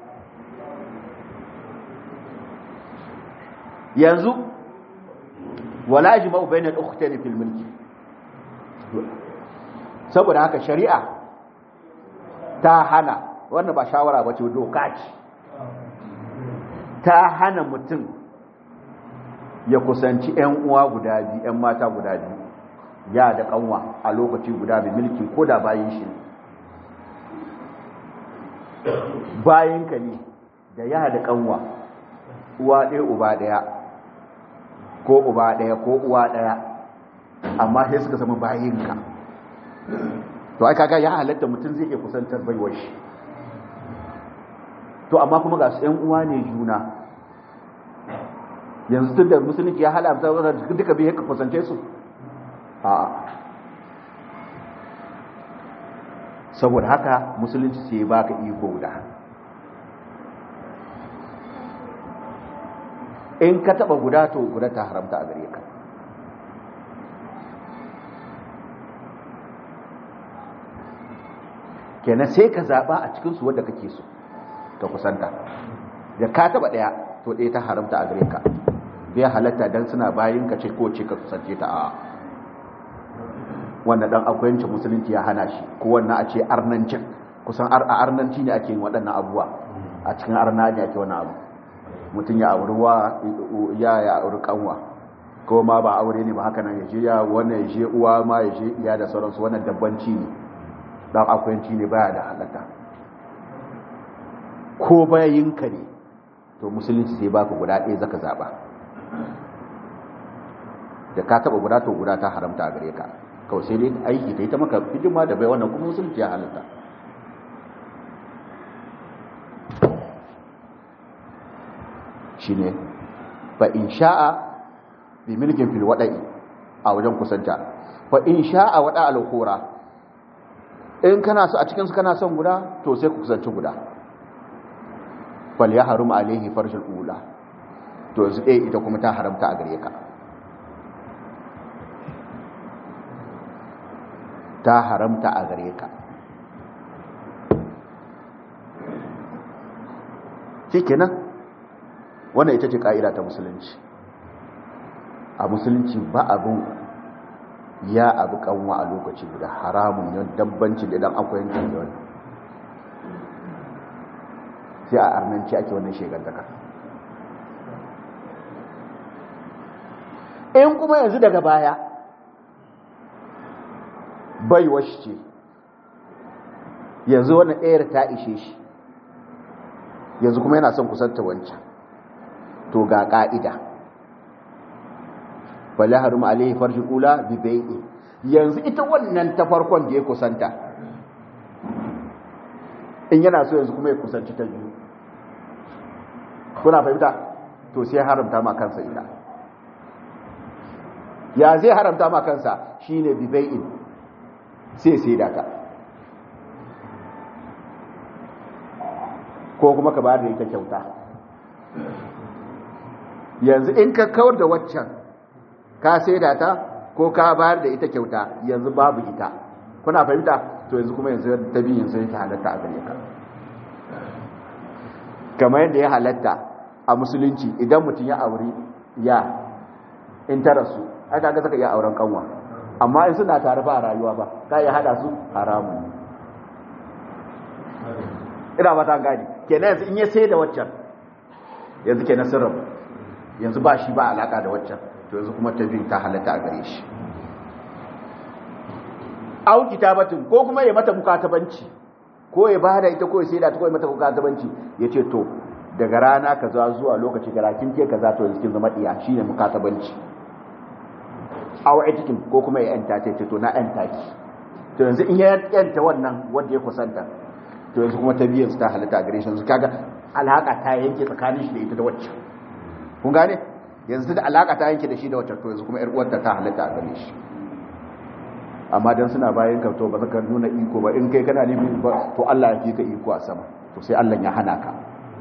ينزو ولا يجمع بين الأختين في الملك saboda haka shari'a ta hana wannan ba shawara ba ce doka ce ta hana mutum ya kusanci 'yan uwa guda biyu 'yan mata guda biyu ya da kanwa a lokaci guda bi milki ko da bayan shi bayan ka ne da ya da kanwa uwa ɗaya uba ɗaya ko uba ɗaya ko uwa ɗaya amma sai suka zama bayinka to ai kaga ya halatta mutum zai iya kusantar baiwar shi to amma kuma ga su ƴan uwa ne juna yanzu tun da musulunci ya halamta duka bai ka kusance su a saboda haka musulunci sai baka iko guda in ka taba guda to guda ta haramta a gare ka kenan sai ka zaba a cikin su wanda kake so ka kusanta da ka taba daya to ɗaya ta haramta a gare ka bai halatta dan suna bayin ka ce ko ce ka kusance ta a wanda dan akwayancin musulunci ya hana shi ko wannan a ce arnancin kusan a arnanci ne ake yin waɗannan abubuwa a cikin arna ne ake wani abu mutum ya auri wa ya ya auri kanwa ko ma ba aure ne ba haka nan ya je ya wannan ya je uwa ma ya je iya da sauransu wannan dabbanci ne dan akwayanci ne baya da halatta ko bayinka ne to musulunci sai baka guda ɗaya zaka zaba da ka taba guda to guda ta haramta a gare ka kawai sai dai aiki ta yi ta maka hidima da bai wannan kuma musulunci ya halatta shine fa in sha'a bi milkin fil wada'i a wajen kusanta fa in sha'a wada al khura in kana so a cikin su kana son guda to sai ku kusanci guda fal yahrum alaihi farshul ula to yanzu eh ita kuma ta haramta a gare ka ta haramta a gare ka shikenan wannan ita ce ka'ida ta musulunci a musulunci ba abin ya abu kanwa a lokaci guda haramun yau dabbanci da dan akwai yankin da wani sai a arnanci ake wannan shegantaka in kuma yanzu daga baya baiwa shi ce yanzu wannan ɗayar ta ishe shi yanzu kuma yana son kusanta wancan to ga ƙa'ida bala harum alaihi farji ula bi bai'i yanzu ita wannan ta farkon da ya kusanta in yana so yanzu kuma ya kusanci ta biyu kuna fahimta to sai haramta ma kansa ita ya zai haramta ma kansa shine bi bai'in sai sai da ka ko kuma ka bayar da ita kyauta yanzu in ka kawar da waccan ka saida ta ko ka bayar da ita kyauta yanzu babu ita kuna fahimta to yanzu kuma yanzu ta biyu yanzu ta halatta a gare ka kamar yadda ya halatta a musulunci idan mutum ya auri ya in ta rasu ai kaga saka iya auren kanwa amma in suna tare ba a rayuwa ba ka iya hada su haramun ina ba ta gani kenan yanzu in ya sai da waccan yanzu kenan sun rabu yanzu ba shi ba alaka da waccan to yanzu kuma ta biyu ta halatta a gare shi au kitabatin ko kuma ya mata mukatabanci ko ya bada ita ko ya sai da ta ko ya mata mukatabanci ya ce to daga rana kaza zuwa lokaci gara kin ke kaza to yanzu kin zama diya shine mukatabanci aw etikin ko kuma ya yanta ce to na yanta ki to yanzu in ya yanta wannan wanda ya kusanta to yanzu kuma ta biyan su ta halitta a gare shi yanzu kaga alaka ta yanke tsakanin shi da ita da wacce kun gane yanzu da alaka ta yanke da shi da wacce to yanzu kuma yar uwarta ta halitta a gare shi amma dan suna bayan ka to ba zaka nuna iko ba in kai kana nemi ba to Allah ya fi ka iko a sama to sai Allah ya hana ka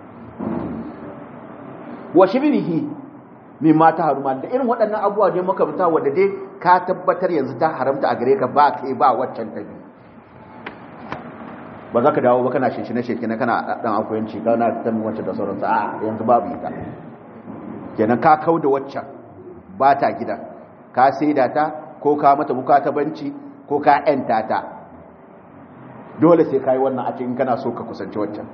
wa shibirihi mimma ta haruma da irin waɗannan abubuwa ne makamta wanda dai ka tabbatar yanzu ta haramta a gare ka ba kai ba waccan ta biyu ba za ka dawo ba kana shinshine shekine kana dan akuyanci kana ta min wacce da sauransu a yanzu babu ita kenan ka kau da waccan ba ta gidan ka saida ta ko ka mata banci ko ka yanta ta dole sai ka yi wannan a cikin kana so ka kusanci waccan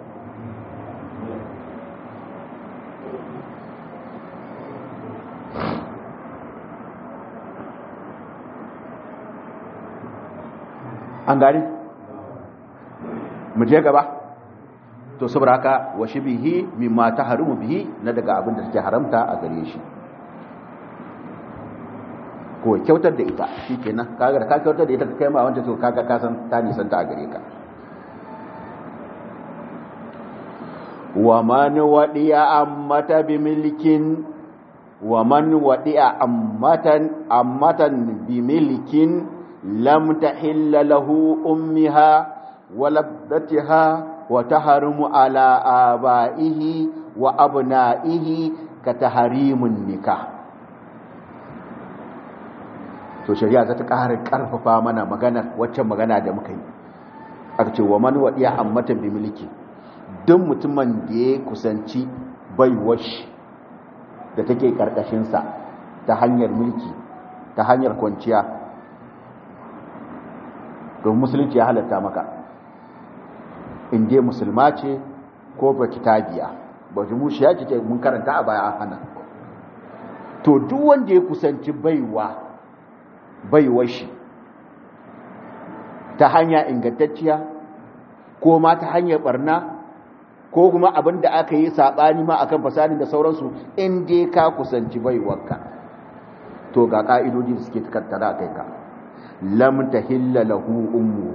an gani mu je gaba to saboda haka wa shibihi mimma tahrumu bihi na daga abin da take haramta a gare shi ko kyautar da ita shikenan kaga da ka kyautar da ita ka kai ma wanda to kaga ka san ta nisanta a gare ka wa man wadiya ammata bi milkin wa man wadiya ammatan ammatan bi milkin lam tahilla lahu ummiha walabdatiha wa tahrumu ala abaihi wa abnaihi ka tahrimun nikah to shari'a za ta ƙara ƙarfafa mana magana waccan magana da muka yi aka ce wa man wadiya ammatan bi milki duk mutumin da ya kusanci baiwar shi da take karkashin sa ta hanyar mulki ta hanyar kwanciya to musulunci ya halatta maka in dai musulma ce ko ba kitabiya ba jumushi ya ce mun karanta a baya an hana to duk wanda ya kusanci baiwa baiwar shi ta hanya ingantacciya ko ma ta hanyar barna ko kuma abin da aka yi saɓani ma akan fasani da sauransu in dai ka kusanci baiwarka to ga ƙa'idodi da suke tattara a kai ka lam tahilla lahu ummu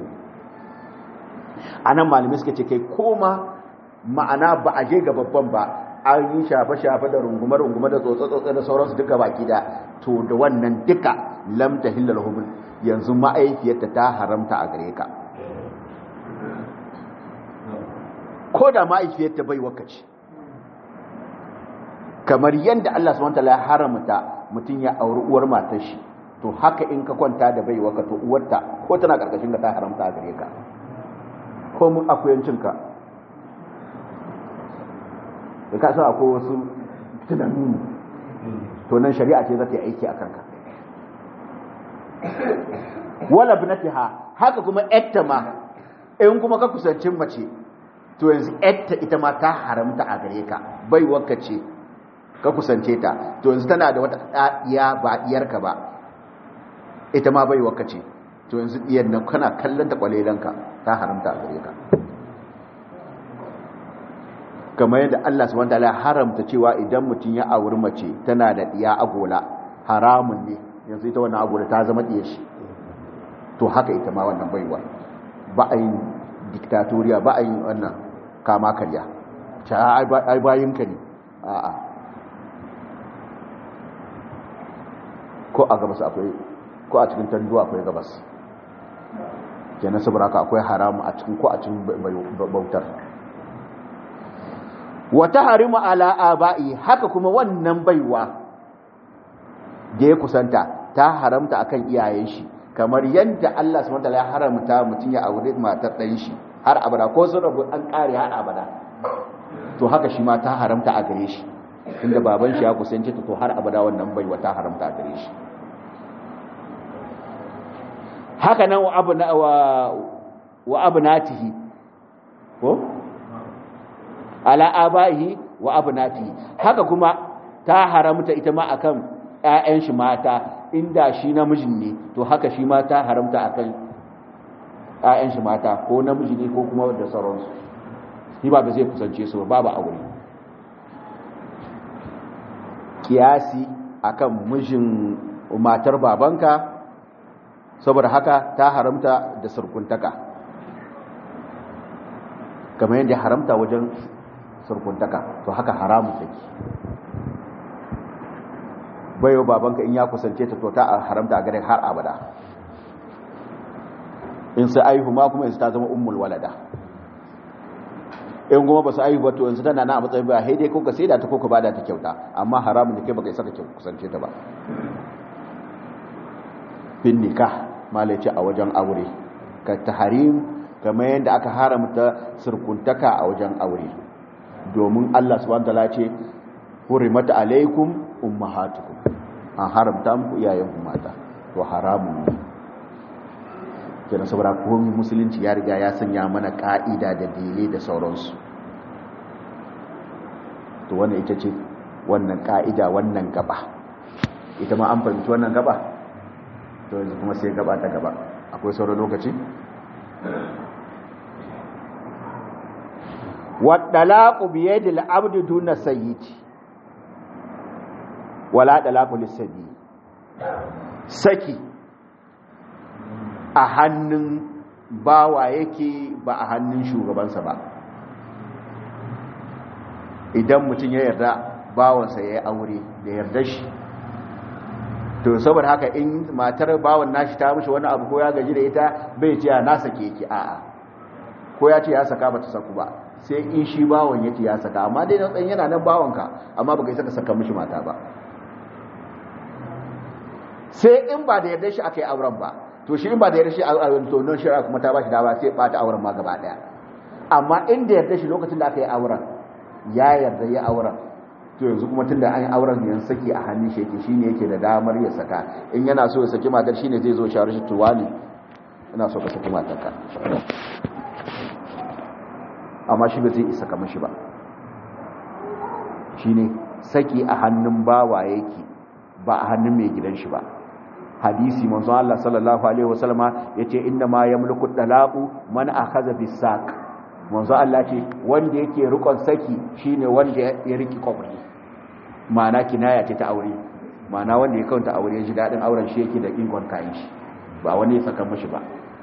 anan malamai suka ce kai koma ma'ana ba a je ga babban ba an yi shafe-shafe da rungume-rungume da tsotse-tsotse da sauransu duka baki da to da wannan duka lam tahilla lahu yanzu ma'aikiyarta ta haramta a gare ka ko da ma'aikiyarta bai wakaci kamar yadda Allah subhanahu wataala ya haramta mutum ya auri uwar matar shi to haka in ka kwanta da bai waka to uwarta ko tana karkashin ka ta haramta a gare ka ko mun akuyancin ka da ka san akwai wasu tunani to nan shari'a ce za ta yi aiki a kanka wala binatiha haka kuma yatta ma in kuma ka kusancin mace to yanzu yatta ita ma ta haramta a gare ka bai wanka ce ka kusance ta to yanzu tana da wata ɗaya ba ɗiyarka ba ita ma bai wanka ce to yanzu ɗiyar nan kana kallon ta kwalelanka ta haramta a gare ka kamar yadda Allah subhanahu wataala ya haramta cewa idan mutum ya auri mace tana da ɗiya agola haramun ne yanzu ita wannan agola ta zama ɗiyar shi to haka ita ma wannan baiwa ba a yin diktatoriya ba a yin wannan kama karya ta ai bayinka ne a'a ko a gabas akwai ko a cikin tanduwa akwai gabas kenan saboda haka akwai haramu a cikin ko a cikin bautar wata harimu ala aba'i haka kuma wannan baiwa da ya kusanta ta haramta akan iyayen shi kamar yadda Allah subhanahu wataala ya haramta mutum ya aure matar ɗan shi har abada ko sun rabu an ƙare har abada to haka shi ma ta haramta a gare shi inda baban shi ya kusance ta to har abada wannan bai wata haramta a gare shi haka nan wa abna wa wa abnatihi ko ala abaihi wa abnatihi haka kuma ta haramta ita ma akan ƴaƴan shi mata inda shi namijin ne to haka shi ma ta haramta akan ƴaƴan shi mata ko namiji ne ko kuma da sauransu shi ba zai kusance su ba babu aure kiyasi akan mijin matar babanka saboda haka ta haramta da surkuntaka kamar yadda haramta wajen surkuntaka to haka haramun take bayo babanka in ya kusance ta to ta haramta a gare har abada in sai aihu ma kuma yanzu ta zama ummul walada in kuma ba su aihu to yanzu tana na a matsayin ba haidai ko ka sai da ta ko ka bada ta kyauta amma haramun da kai baka isa ka kusance ta ba bin nikah malaci a wajen aure ka taharim kamar yadda aka haramta surkuntaka a wajen aure domin Allah subhanahu wataala ce hurimat alaikum ummahatukum an haramta muku iyayenku mata to haramun ne kenan saboda komai musulunci ya riga ya sanya mana ka'ida da dele da sauransu to wannan ita ce wannan ka'ida wannan gaba ita ma an fahimci wannan gaba to yanzu kuma sai gaba ta gaba akwai sauran lokaci waddalaku biyadil abdu duna sayyidi wala dalaku lisabi saki a hannun bawa yake ba a hannun shugabansa ba idan mutum ya yarda bawansa ya yi aure da yarda shi to saboda haka in matar bawan nashi ta mishi wani abu ko ya gaji da ita bai ce na sake ki a'a ko ya ce ya saka ba ta saku ba sai in shi bawan yake ya saka amma dai dan yana nan bawanka amma baka saka saka mishi mata ba sai in ba da yarda shi aka yi auren ba to shi in ba da yarda shi auren to non shari'a kuma ta ba shi dama sai bata auren ma gaba daya amma in da yarda shi lokacin da aka yi auren ya yarda ya auren to yanzu kuma tunda an yi auren yan saki a hannun shi yake shine yake da damar ya saka in yana so ya saki matar shine zai zo shawar shi tuwali ina so ka saki matarka amma shi ba zai isa kamar shi ba shine saki a hannun bawa yake ba a hannun mai gidan shi ba hadisi manzo Allah sallallahu alaihi wasallama yace inna ma yamliku talaqu man akhadha bisaq manzo Allah ce wanda yake rikon saki shine wanda ya riki kwabri ma'ana kinaya ce ta aure ma'ana wanda ya kawanta aure shi dadin auren shi yake da ingon kayan shi ba wani ya saka mishi ba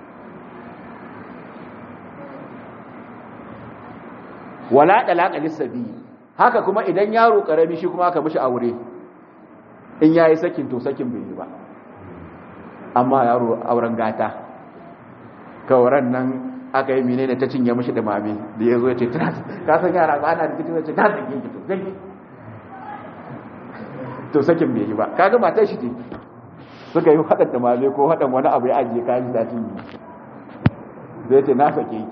wala talaqa lisabi haka kuma idan yaro karami shi kuma aka mishi aure in yayi sakin to sakin bai yi ba amma yaro auren gata kawaran nan aka yi menene ta cinye mishi da mami da ya zo ya ce ka san yara ba ana rikici ya ce ta zage ki to zage to sakin bai yi ba kaga matar shi ce suka yi haɗa da mami ko haɗa wani abu ya ajiye kayan da cinye zai ce na sake ki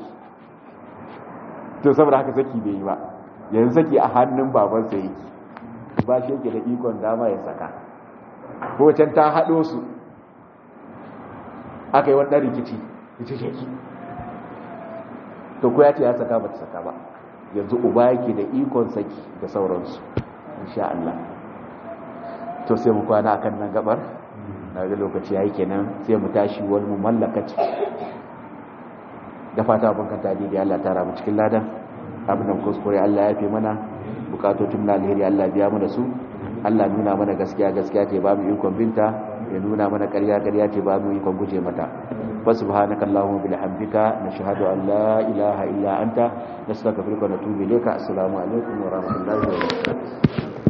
to saboda haka saki bai yi ba yanzu saki a hannun babansa yake ba shi yake da ikon dama ya saka ko can ta haɗo su aka yi wannan rikici ita ce ki to ko ya ce ya saka ba ta saka ba yanzu uba yake da ikon saki da sauransu insha Allah to sai mu kwana akan nan gabar na ga lokaci yayi kenan sai mu tashi wani mu mallakaci da fata ban kanta da Allah tara mu cikin ladan abin da kuskure Allah ya fi mana bukatocin na alheri Allah biya mu da su Allah nuna mana gaskiya gaskiya ce ba mu ikon binta ya nuna mana ƙarya ƙarya ce ba mu ikon guje mata fa subhanaka allahumma bihamdika nashhadu an la ilaha illa anta nastaghfiruka wa natubu ilayka assalamu alaikum wa rahmatullahi wa barakatuh